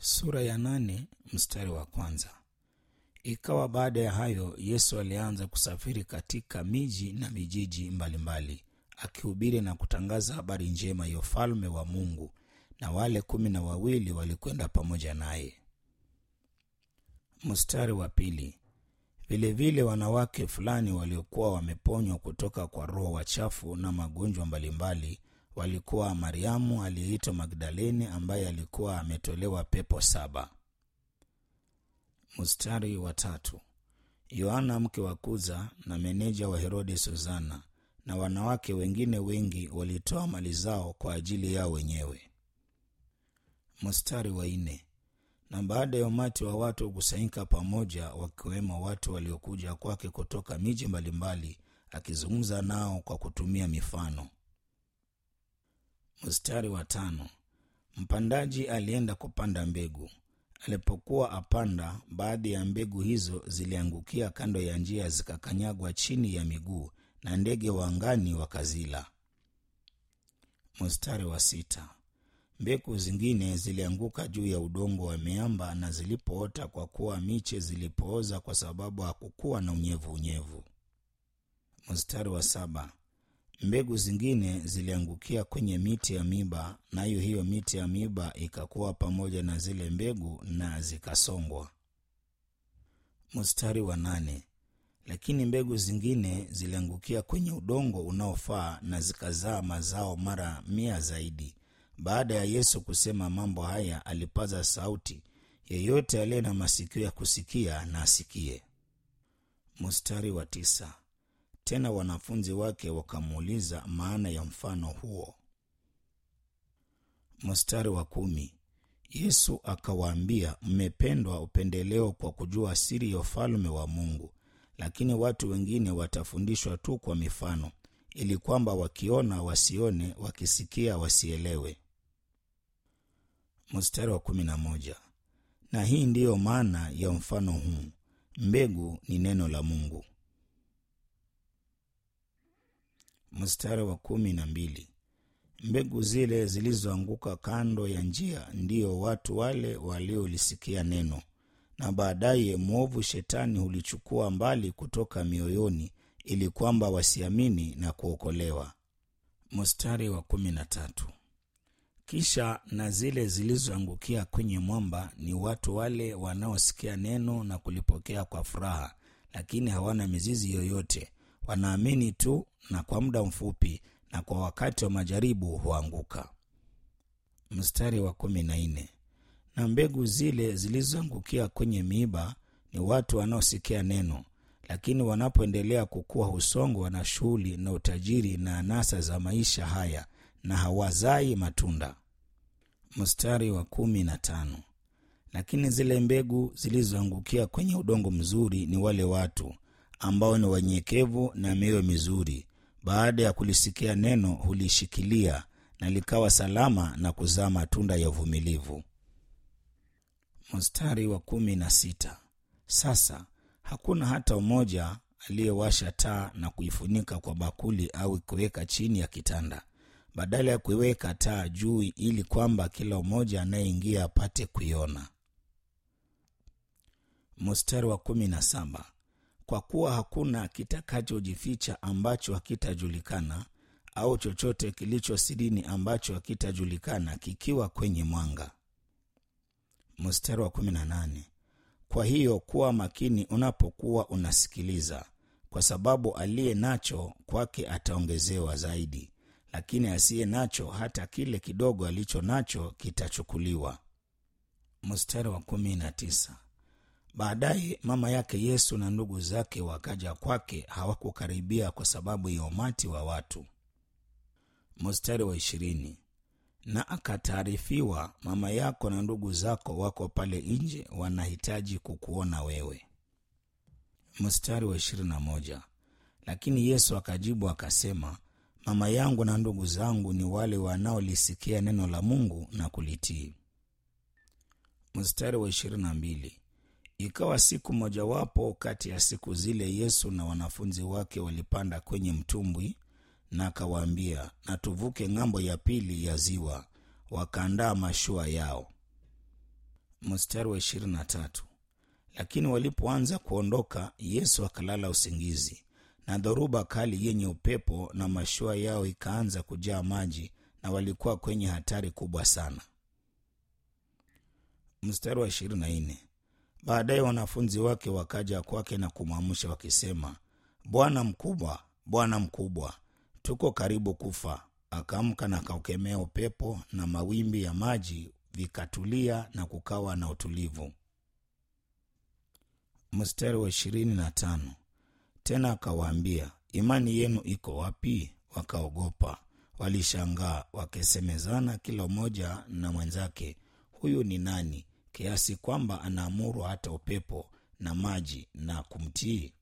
Sura ya nane mstari wa kwanza. Ikawa baada ya hayo Yesu alianza kusafiri katika miji na vijiji mbalimbali akihubiri na kutangaza habari njema ya ufalme wa Mungu, na wale kumi na wawili walikwenda pamoja naye. Mstari wa pili. Vilevile wanawake fulani waliokuwa wameponywa kutoka kwa roho wachafu na magonjwa mbalimbali walikuwa Mariamu aliyeitwa Magdaleni ambaye alikuwa ametolewa pepo saba. Mstari wa tatu. Yohana mke wa Kuza na meneja wa Herode Suzana na wanawake wengine wengi walitoa mali zao kwa ajili yao wenyewe. Mstari wa nne. Na baada ya umati wa watu kukusanyika pamoja, wakiwemo watu waliokuja kwake kutoka miji mbalimbali, akizungumza nao kwa kutumia mifano. Mstari wa tano. Mpandaji alienda kupanda mbegu. Alipokuwa apanda, baadhi ya mbegu hizo ziliangukia kando ya njia, zikakanyagwa chini ya miguu, na ndege wa angani wakazila. Mstari wa sita. Mbegu zingine zilianguka juu ya udongo wa miamba, na zilipoota, kwa kuwa miche zilipooza, kwa sababu hakukuwa na unyevu unyevu. Mstari wa saba. Mbegu zingine ziliangukia kwenye miti ya miba, nayo hiyo miti ya miba ikakuwa pamoja na zile mbegu na zikasongwa. Mstari wa nane. Lakini mbegu zingine ziliangukia kwenye udongo unaofaa na zikazaa mazao mara mia zaidi. Baada ya Yesu kusema mambo haya, alipaza sauti, yeyote aliye na masikio ya kusikia na asikie. Mstari wa tisa. Tena wanafunzi wake wakamuuliza maana ya mfano huo. Mstari wa kumi. Yesu akawaambia, mmependwa upendeleo kwa kujua siri ya ufalme wa Mungu, lakini watu wengine watafundishwa tu kwa mifano, ili kwamba wakiona wasione, wakisikia wasielewe. Mstari wa kumi na moja. Na hii ndiyo maana ya mfano huu, mbegu ni neno la Mungu. Mstari wa kumi na mbili. Mbegu zile zilizoanguka kando ya njia ndiyo watu wale waliolisikia neno, na baadaye mwovu Shetani hulichukua mbali kutoka mioyoni, ili kwamba wasiamini na kuokolewa. Mstari wa kumi na tatu. Kisha na zile zilizoangukia kwenye mwamba ni watu wale wanaosikia neno na kulipokea kwa furaha, lakini hawana mizizi yoyote wanaamini tu na kwa muda mfupi, na kwa wakati wa majaribu huanguka. Mstari wa kumi na nne. Na mbegu zile zilizoangukia kwenye miiba ni watu wanaosikia neno, lakini wanapoendelea kukua husongwa na shughuli na utajiri na anasa za maisha haya, na hawazai matunda. Mstari wa kumi na tano. Lakini zile mbegu zilizoangukia kwenye udongo mzuri ni wale watu ambao ni wanyenyekevu na mioyo mizuri, baada ya kulisikia neno hulishikilia na likawa salama na kuzaa matunda ya uvumilivu. Mstari wa kumi na sita. Sasa hakuna hata mmoja aliyewasha taa na kuifunika kwa bakuli au kuiweka chini ya kitanda, badala ya kuiweka taa juu, ili kwamba kila mmoja anayeingia apate kuiona. Mstari wa kumi na saba. Kwa kuwa hakuna kitakachojificha ambacho hakitajulikana, au chochote kilicho sirini ambacho hakitajulikana kikiwa kwenye mwanga. Mstari wa kumi na nane. Kwa hiyo kuwa makini unapokuwa unasikiliza, kwa sababu aliye nacho kwake ataongezewa zaidi, lakini asiye nacho, hata kile kidogo alicho nacho kitachukuliwa. Mstari wa kumi na tisa. Baadaye mama yake Yesu na ndugu zake wakaja kwake, hawakukaribia kwa sababu ya umati wa watu. Mstari wa ishirini. Na akataarifiwa, mama yako na ndugu zako wako pale nje, wanahitaji kukuona wewe. Mstari wa ishirini na moja. Lakini Yesu akajibu akasema, mama yangu na ndugu zangu ni wale wanaolisikia neno la Mungu na kulitii. Mstari wa ishirini na mbili. Ikawa siku mojawapo kati ya siku zile, Yesu na wanafunzi wake walipanda kwenye mtumbwi, na akawaambia, na tuvuke ng'ambo ya pili ya ziwa. Wakaandaa mashua yao. mstari wa ishirini na tatu lakini walipoanza kuondoka yesu akalala usingizi na dhoruba kali yenye upepo na mashua yao ikaanza kujaa maji na walikuwa kwenye hatari kubwa sana mstari wa ishirini na nne baadaye wanafunzi wake wakaja kwake na kumwamsha wakisema bwana mkubwa bwana mkubwa tuko karibu kufa akaamka na akaukemea upepo na mawimbi ya maji vikatulia na kukawa na utulivu mstari wa ishirini na tano tena akawaambia imani yenu iko wapi wakaogopa walishangaa wakisemezana kila mmoja na mwenzake huyu ni nani kiasi kwamba anaamuru hata upepo na maji na kumtii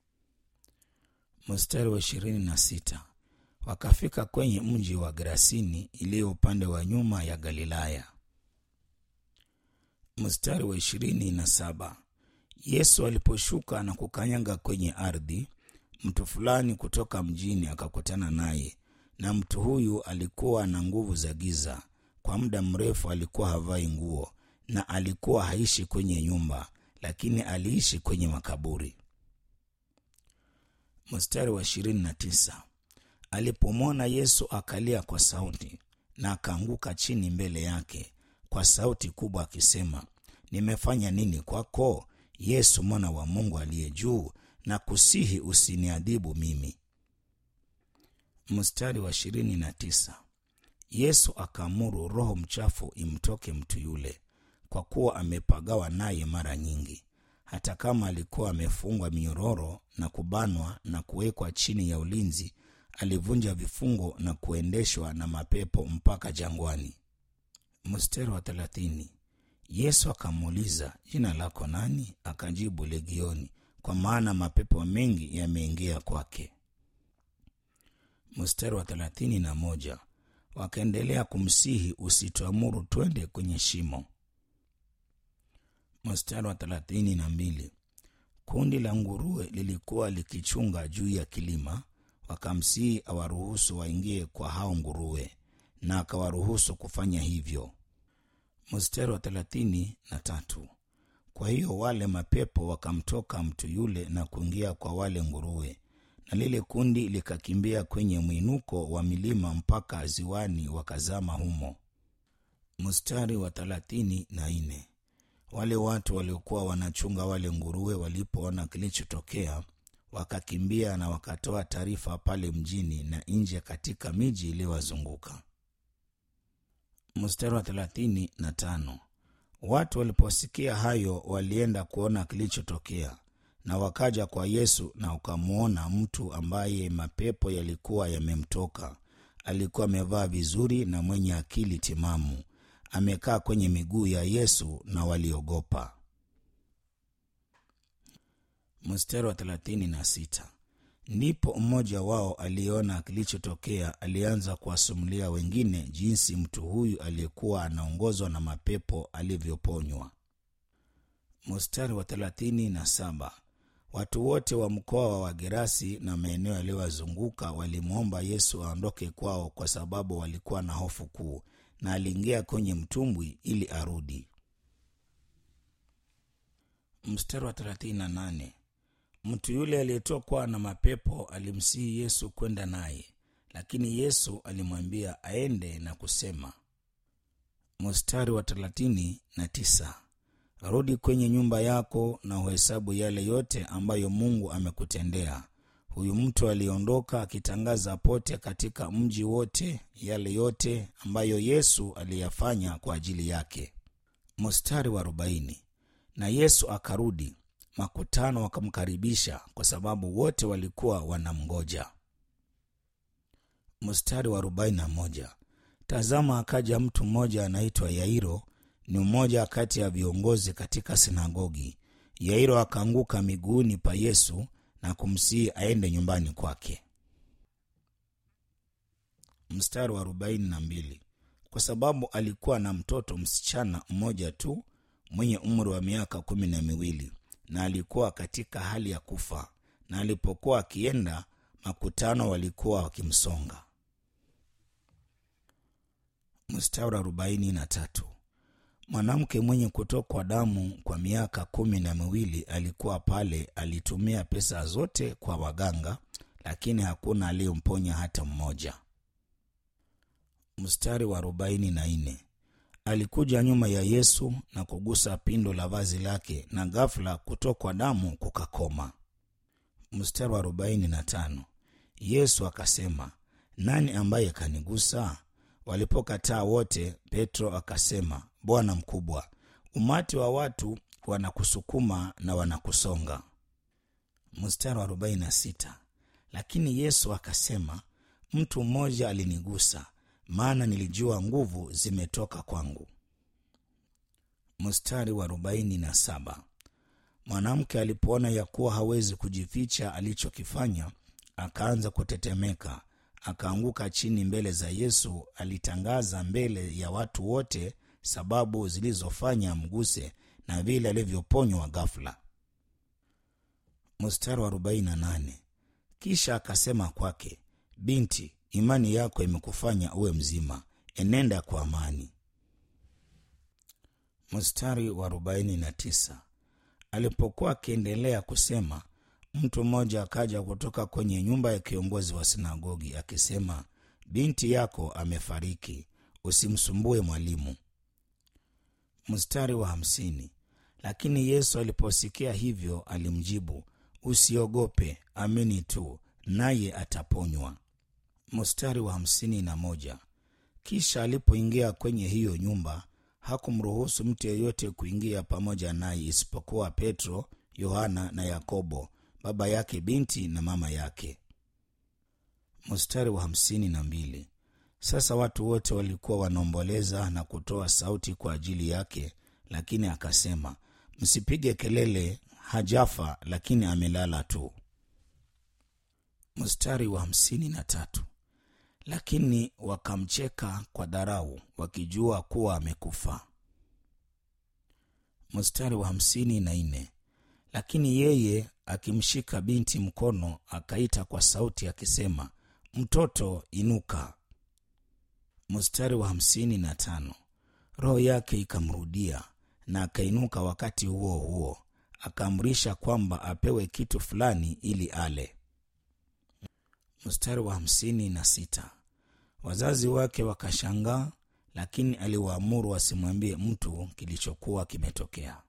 mstari wa ishirini na sita wakafika kwenye mji wa gerasini iliyo upande wa nyuma ya galilaya mstari wa ishirini na saba yesu aliposhuka na kukanyaga kwenye ardhi mtu fulani kutoka mjini akakutana naye na mtu huyu alikuwa na nguvu za giza kwa muda mrefu alikuwa havai nguo na alikuwa haishi kwenye nyumba lakini aliishi kwenye makaburi mstari wa ishirini na tisa alipomwona yesu akalia kwa sauti na akaanguka chini mbele yake kwa sauti kubwa akisema nimefanya nini kwako yesu mwana wa mungu aliye juu na kusihi usiniadhibu mimi mstari wa ishirini na tisa yesu akaamuru roho mchafu imtoke mtu yule kwa kuwa amepagawa naye mara nyingi hata kama alikuwa amefungwa minyororo na kubanwa na kuwekwa chini ya ulinzi alivunja vifungo na kuendeshwa na mapepo mpaka jangwani mstari wa thelathini yesu akamuuliza jina lako nani akajibu legioni kwa maana mapepo mengi yameingia kwake mstari wa thelathini na moja wakaendelea kumsihi usituamuru twende kwenye shimo mstari wa thelathini na mbili kundi la nguruwe lilikuwa likichunga juu ya kilima wakamsihi awaruhusu waingie kwa hao nguruwe na akawaruhusu kufanya hivyo mstari wa thelathini na tatu kwa hiyo wale mapepo wakamtoka mtu yule na kuingia kwa wale nguruwe na lile kundi likakimbia kwenye mwinuko wa milima mpaka ziwani wakazama humo mstari wa thelathini na nne wale watu waliokuwa wanachunga wale nguruwe walipoona kilichotokea wakakimbia na wakatoa taarifa pale mjini na nje katika miji iliyowazunguka mstari wa thelathini na tano watu waliposikia hayo walienda kuona kilichotokea na wakaja kwa yesu na ukamwona mtu ambaye mapepo yalikuwa yamemtoka alikuwa amevaa vizuri na mwenye akili timamu amekaa kwenye miguu ya yesu na waliogopa mstari wa thelathini na sita ndipo mmoja wao aliyeona kilichotokea alianza kuwasumulia wengine jinsi mtu huyu aliyekuwa anaongozwa na mapepo alivyoponywa mstari wa thelathini na saba watu wote wa mkoa wa wagerasi na maeneo yaliyowazunguka walimwomba yesu aondoke kwao kwa sababu walikuwa na hofu kuu na aliingia kwenye mtumbwi ili arudi mstari wa 38 mtu yule aliyetokwa na mapepo alimsihi yesu kwenda naye lakini yesu alimwambia aende na kusema mstari wa 39 rudi kwenye nyumba yako na uhesabu yale yote ambayo mungu amekutendea huyu mtu aliondoka akitangaza pote katika mji wote yale yote ambayo yesu aliyafanya kwa ajili yake mstari wa arobaini na yesu akarudi makutano wakamkaribisha kwa sababu wote walikuwa wanamgoja mstari wa arobaini na moja tazama akaja mtu mmoja anaitwa yairo ni mmoja kati ya viongozi katika sinagogi yairo akaanguka miguuni pa yesu na kumsihi aende nyumbani kwake mstari wa arobaini na mbili kwa sababu alikuwa na mtoto msichana mmoja tu mwenye umri wa miaka kumi na miwili na alikuwa katika hali ya kufa na alipokuwa akienda makutano walikuwa wakimsonga mstari wa arobaini na tatu mwanamke mwenye kutokwa damu kwa miaka kumi na miwili alikuwa pale alitumia pesa zote kwa waganga lakini hakuna aliyemponya hata mmoja mstari wa arobaini na nne alikuja nyuma ya yesu na kugusa pindo la vazi lake na ghafula kutokwa damu kukakoma mstari wa arobaini na tano yesu akasema nani ambaye kanigusa walipokataa wote petro akasema bwana mkubwa umati wa watu wanakusukuma na wanakusonga mstari wa 46 lakini yesu akasema mtu mmoja alinigusa maana nilijua nguvu zimetoka kwangu mstari wa 47 mwanamke alipoona ya kuwa hawezi kujificha alichokifanya akaanza kutetemeka akaanguka chini mbele za yesu alitangaza mbele ya watu wote sababu zilizofanya mguse na vile alivyoponywa ghafula mstari wa 48 kisha akasema kwake binti imani yako imekufanya uwe mzima enenda kwa amani mstari wa 49 alipokuwa akiendelea kusema mtu mmoja akaja kutoka kwenye nyumba ya kiongozi wa sinagogi akisema binti yako amefariki usimsumbue mwalimu mstari wa hamsini lakini yesu aliposikia hivyo alimjibu usiogope amini tu naye ataponywa mstari wa hamsini na moja kisha alipoingia kwenye hiyo nyumba hakumruhusu mtu yeyote kuingia pamoja naye isipokuwa petro yohana na yakobo baba yake binti na mama yake mstari wa hamsini na mbili sasa watu wote walikuwa wanaomboleza na kutoa sauti kwa ajili yake lakini akasema msipige kelele hajafa lakini amelala tu mstari wa hamsini na tatu lakini wakamcheka kwa dharau wakijua kuwa amekufa mstari wa hamsini na nne lakini yeye akimshika binti mkono akaita kwa sauti akisema mtoto inuka mstari wa hamsini na tano roho yake ikamrudia na akainuka wakati huo huo akaamrisha kwamba apewe kitu fulani ili ale mstari wa hamsini na sita wazazi wake wakashangaa lakini aliwaamuru wasimwambie mtu kilichokuwa kimetokea